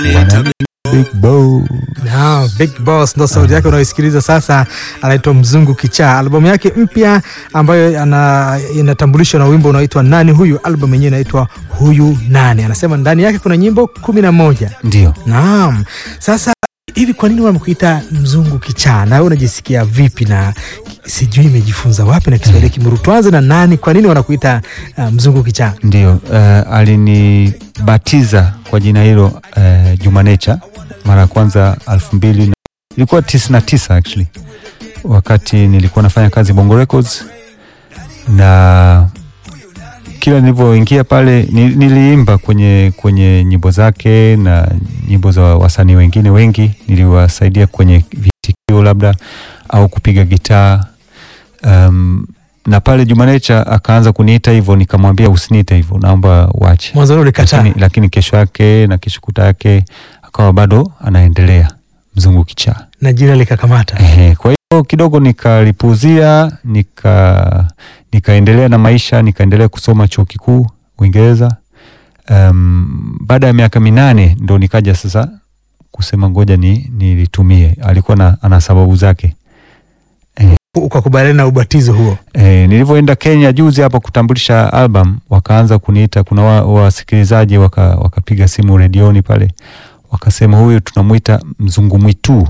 Big Boss. Na, Big Boss ndo sauti yake unayoisikiliza sasa, anaitwa Mzungu Kichaa. Albamu yake mpya ambayo ana, inatambulishwa na wimbo unaoitwa Nani Huyu. Albamu yenyewe inaitwa Huyu Nani. Anasema ndani yake kuna nyimbo kumi na moja. Ndio. Naam. Sasa hivi kwa nini wamekuita Mzungu Kichaa? Na wewe unajisikia vipi? Na sijui imejifunza wapi na Kiswahili Kimuru. Tuanze na nani, kwa nini wanakuita uh, Mzungu Kichaa? Ndio. Uh, alinibatiza kwa jina hilo uh, Juma Nature mara ya kwanza elfu mbili na ilikuwa tisini na tisa actually, wakati nilikuwa nafanya kazi Bongo Records, na kila nilivyoingia pale ni- niliimba kwenye kwenye nyimbo zake na nyimbo za wasanii wengine wengi, niliwasaidia kwenye vitikio labda au kupiga gitaa um, na pale Juma Nature akaanza kuniita hivyo, nikamwambia usiniite hivyo, naomba uache Mwanzoni ulikataa. lakini, lakini kesho yake na kesho kuta yake akawa bado anaendelea Mzungu Kichaa. na jina likakamata. Ehe, kwa hiyo kidogo nikalipuuzia, nika nikaendelea na maisha, nikaendelea kusoma chuo kikuu Uingereza. Um, baada ya miaka minane ndo nikaja sasa kusema ngoja ni nilitumie. Alikuwa na, ana sababu zake. Ukakubaliana na ubatizo huo. E, nilivyoenda Kenya juzi hapa kutambulisha album, wakaanza kuniita. Kuna wa- wasikilizaji waka, wakapiga simu redioni pale, wakasema huyu tunamwita mzungu mwitu,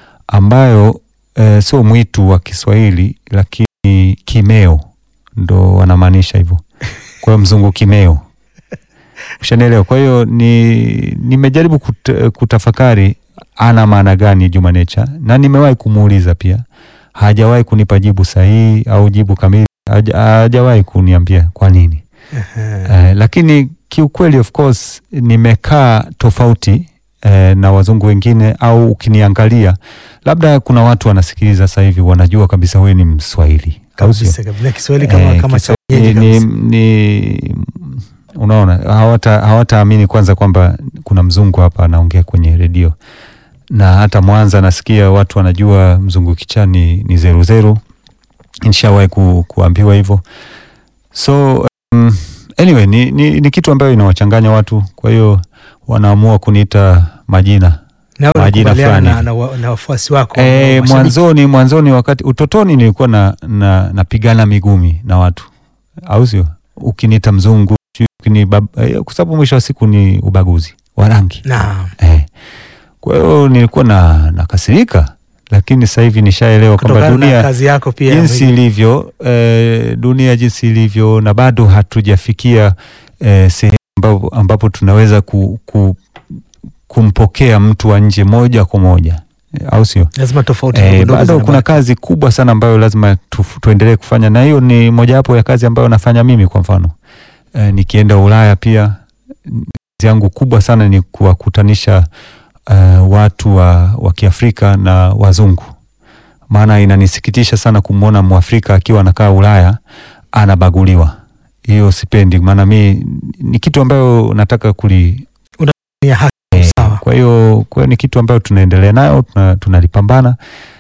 ambayo e, sio mwitu wa Kiswahili, lakini kimeo ndo wanamaanisha hivyo. Kwa hiyo mzungu kimeo, ushanielewa? Kwa hiyo ni nimejaribu kut, kutafakari ana maana gani Juma Nature, na nimewahi kumuuliza pia hajawahi kunipa jibu sahihi au jibu kamili, haja- hajawahi kuniambia kwa nini. Eh, lakini kiukweli of course nimekaa tofauti eh, na wazungu wengine, au ukiniangalia labda kuna watu wanasikiliza sasa hivi wanajua kabisa huyu ni Mswahili au sio? kabisa kabisa. Na Kiswahili kama, Eh, kama cha Kiswahili wenyeji ni, kabisa. ni unaona hawata hawataamini kwanza kwamba kuna mzungu hapa anaongea kwenye redio, na hata Mwanza nasikia watu wanajua mzungu kichaa ni, ni zeru zeru. Nishawahi ku, kuambiwa hivyo, so um, anyway ni, ni, ni kitu ambayo inawachanganya watu, kwa hiyo wanaamua kuniita majina Na wewe majina unakubaliana na, fulani. na, wa- na wafuasi wako E, mashabiki? mwanzoni mwanzoni wakati utotoni nilikuwa na, na napigana migumi na watu, au sio? Ukiniita mzungu sijui ukini bab- eh, kwa sababu mwisho wa siku ni ubaguzi wa rangi Naam. eh. Kwa hiyo nilikuwa na nakasirika, lakini sasa hivi nishaelewa kwamba Kutokana na dunia kazi yako pia jinsi ilivyo eh, dunia jinsi ilivyo, na bado hatujafikia eh, sehemu ambapo, ambapo tunaweza ku, ku, kumpokea mtu wa nje moja kwa moja eh, au sio? lazima tofauti Eh, ndogo ndogo bado zinabaki. kuna kazi kubwa sana ambayo lazima tu, tuendelee kufanya, na hiyo ni mojawapo ya kazi ambayo nafanya mimi. Kwa mfano eh, nikienda Ulaya pia kazi yangu kubwa sana ni kuwakutanisha eh, watu wa, wa Kiafrika na wazungu, maana inanisikitisha sana kumwona Mwafrika akiwa anakaa Ulaya anabaguliwa. Hiyo sipendi, maana mi ni kitu ambayo nataka kuli Ni haki Eh, sawa. Kwa hiyo kwa hiyo ni kitu ambayo tunaendelea nayo tuna- tunalipambana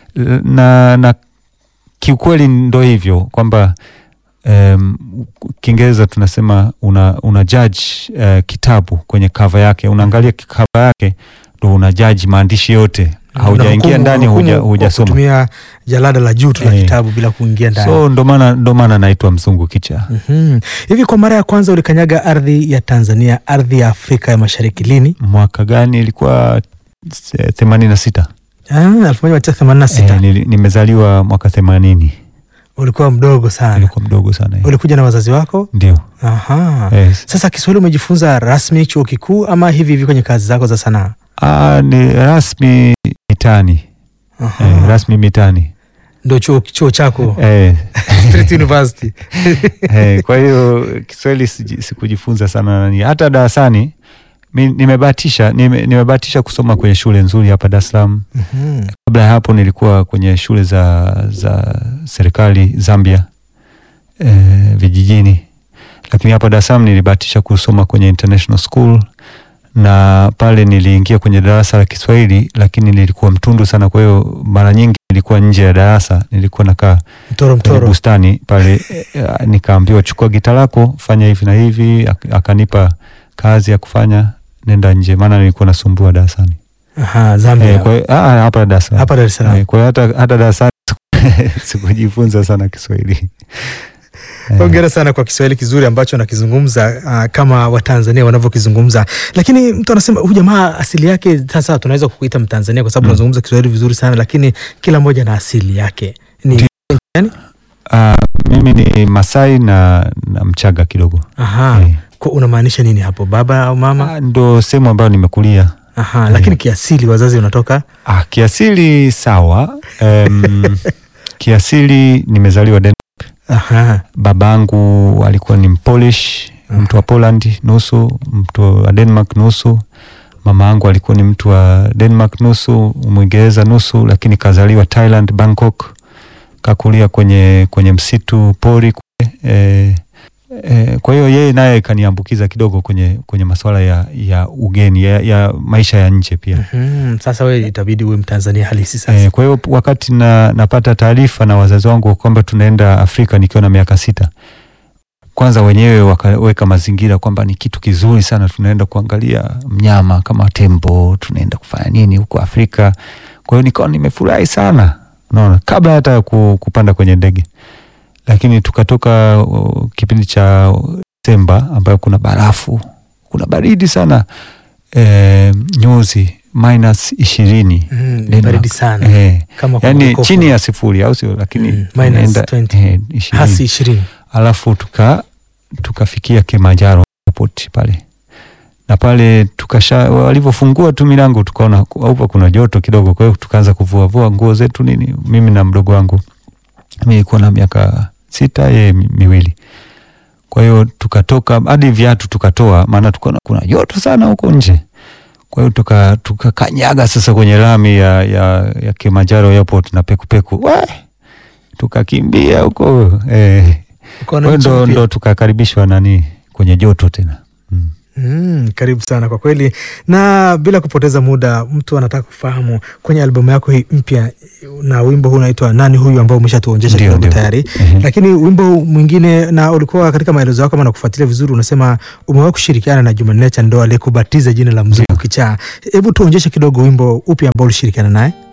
na, na kiukweli ndo hivyo kwamba um, Kiingereza tunasema una, una judge eh, kitabu kwenye kava yake, unaangalia kava yake ndo una judge maandishi yote, haujaingia Unahukumu- ndani, huja- unahukumu kwa hujasoma. kutumia jalada la juu tu la Eh. kitabu bila kuingia ndani. So ndo maana ndo maana naitwa mzungu kicha. Mhm. Hivi kwa mara ya kwanza ulikanyaga ardhi ya Tanzania, ardhi ya Afrika ya Mashariki lini? Mwaka gani? Ilikuwa themanini na sita. Ah, 1986. Eh, nili- nimezaliwa mwaka themanini, Ulikuwa mdogo sana. nilikuwa mdogo sana eh. Ulikuja na wazazi wako? Ndio. Aha. Yes. Sasa Kiswahili umejifunza rasmi chuo kikuu ama hivi hivi kwenye kazi zako za sanaa? Ah, ni rasmi mitani Aha. eh, rasmi mitani Ndio chuo, chuo chako eh, Street University. eh, kwa hiyo Kiswahili siji- sikujifunza sana nani, hata darasani mi nimebahatisha nime, nimebahatisha kusoma kwenye shule nzuri hapa Dar es Salaam. Mhm. Kabla ya hapo nilikuwa kwenye shule za, za serikali Zambia eh, vijijini, lakini hapa Dar es Salaam nilibahatisha kusoma kwenye international school na pale niliingia kwenye darasa la Kiswahili, lakini nilikuwa mtundu sana. Kwa hiyo mara nyingi nilikuwa nje ya darasa, nilikuwa nakaa Mtoro kwenye mtoro. bustani pale eh, nikaambiwa chukua gita lako fanya hivi na hivi, ak- akanipa kazi ya kufanya nenda nje, maana nilikuwa nasumbua darasani. Aha, Zambia. Eh, kwa hiyo ah, hapa Dar es Salaam. Hapa Dar es Salaam. Eh, kwa hiyo hata hata darasani sikujifunza sana Kiswahili. Eh, Hongera sana kwa Kiswahili kizuri ambacho nakizungumza uh, kama Watanzania wanavyokizungumza. Lakini mtu anasema huyu jamaa asili yake, sasa tunaweza kukuita Mtanzania kwa sababu Mm. unazungumza Kiswahili vizuri sana, lakini kila mmoja na asili yake. Ni Ndio. yani? ah, mimi ni Masai na, na Mchaga kidogo. Aha. Eh. Kwa unamaanisha nini hapo, baba au mama? Ah, ndo sehemu ambayo nimekulia. Aha, Eh. lakini kiasili wazazi unatoka Ah, kiasili sawa. Um, kiasili nimezaliwa Den aha. babangu alikuwa ni Mpolish, Mhm. mtu wa Poland nusu, mtu wa Denmark nusu. Mama yangu alikuwa ni mtu wa Denmark nusu, Mwingereza nusu, lakini kazaliwa Thailand, Bangkok, kakulia kwenye kwenye msitu pori kule. E, e, kwa hiyo yeye naye kaniambukiza kidogo kwenye kwenye masuala ya, ya ugeni ya, ya maisha ya nje pia. Mhm, Sasa wewe itabidi uwe Mtanzania halisi sasa. E, kwa hiyo wakati na, napata taarifa na wazazi wangu kwamba tunaenda Afrika nikiwa na miaka sita, kwanza wenyewe wakaweka mazingira kwamba ni kitu kizuri sana, tunaenda kuangalia mnyama kama tembo, tunaenda kufanya nini huko Afrika. Kwa hiyo nikawa nimefurahi sana, unaona, kabla hata ya ku- kupanda kwenye ndege. Lakini tukatoka uh, kipindi cha Desemba ambayo kuna barafu, kuna baridi sana e, nyuzi minus ishirini Mhm, ni Denmark. baridi sana. Eh, Kama kwa yani mkopo. chini ya sifuri au sio? Lakini Mm, minus inaenda, 20. eh, ishirini. hasi ishirini. Alafu tuka tukafikia Kilimanjaro airport pale na pale tukasha, walivyofungua tu milango tukaona hapa kuna joto kidogo, kwa hiyo tukaanza kuvuavua nguo zetu nini, mimi na mdogo wangu, mimi nilikuwa na miaka sita, yeye mi- miwili. Kwa hiyo tukatoka hadi viatu tukatoa, maana tukaona kuna joto sana huko nje. Kwa hiyo tuka tukakanyaga sasa kwenye lami ya, ya, ya Kilimanjaro airport na pekupeku we tukakimbia huko eh. Ukaona Kwa hiyo nchi ndo, mpya. ndo tukakaribishwa nani kwenye joto tena mm. Mm, karibu sana kwa kweli, na bila kupoteza muda, mtu anataka kufahamu kwenye albamu yako hii mpya, na wimbo huu unaitwa nani huyu, ambao umeshatuonyesha Ndio, kidogo ndio. tayari, Ehe. lakini wimbo mwingine, na ulikuwa katika maelezo yako, kama nakufuatilia vizuri, unasema umewahi kushirikiana na Juma Nature, ndo aliyekubatiza jina la Mzungu Ndio. Kichaa. Hebu tuonyeshe kidogo wimbo upi ambao ulishirikiana naye.